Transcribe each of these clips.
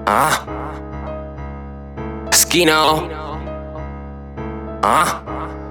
Ah. Skino. Ah.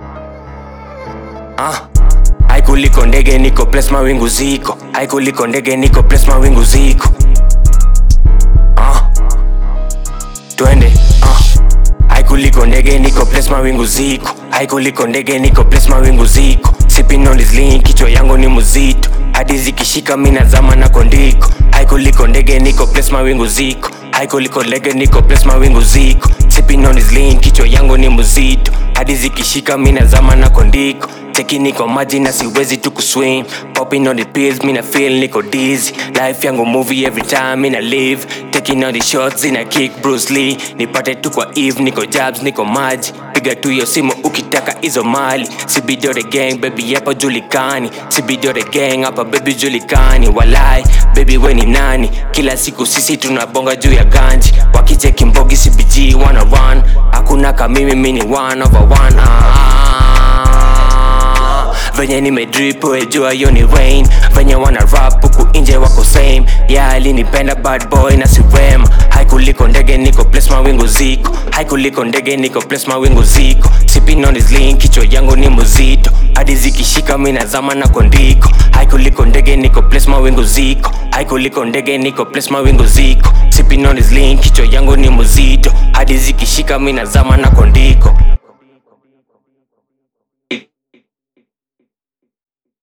Ah. Haikuliko ndege niko place mawingu ziko. Haikuliko ndege niko place mawingu ziko. Ah. Twende. Ah. Haikuliko ndege niko place mawingu ziko. Haikuliko ndege niko place mawingu ziko. Sipping on this lean, kichwa yangu ni muzito. Hadi zikishika mina zama na kondiko. Haikuliko ndege niko place mawingu ziko. Haikuliko ndege niko place mawingu ziko. Sipping on this lean, kichwa yangu ni muzito. Hadi zikishika mina zama na kondiko. Cheki niko maji na siwezi tu kuswim Popping on the pills, mina feel niko dizzy Life yangu movie every time mina live Taking on the shots ina kick Bruce Lee Nipate tu kwa Eve, niko jabs, niko maji Piga tu hiyo simu ukitaka hizo mali Sibido the gang, baby hapa julikani Sibido the gang, hapa baby julikani Walai, baby we ni nani Kila siku sisi tunabonga juu ya ganji Wakicheki mbogi CBG wanna run Hakuna kamimi mini one over one ah. Venye nimedrip wejua hiyo ni rain Venye wana rap huku inje wako same Yeah alinipenda bad boy na si wema Haikuliko ndege niko place mawingu ziko Haikuliko ndege niko place mawingu ziko Sipping on this lean kichwa yangu ni muzito Hadi zikishika mina zama na kondiko Haikuliko ndege niko place mawingu ziko Haikuliko ndege niko place mawingu ziko Sipping on this lean kichwa yangu ni muzito Hadi zikishika mina zama na kondiko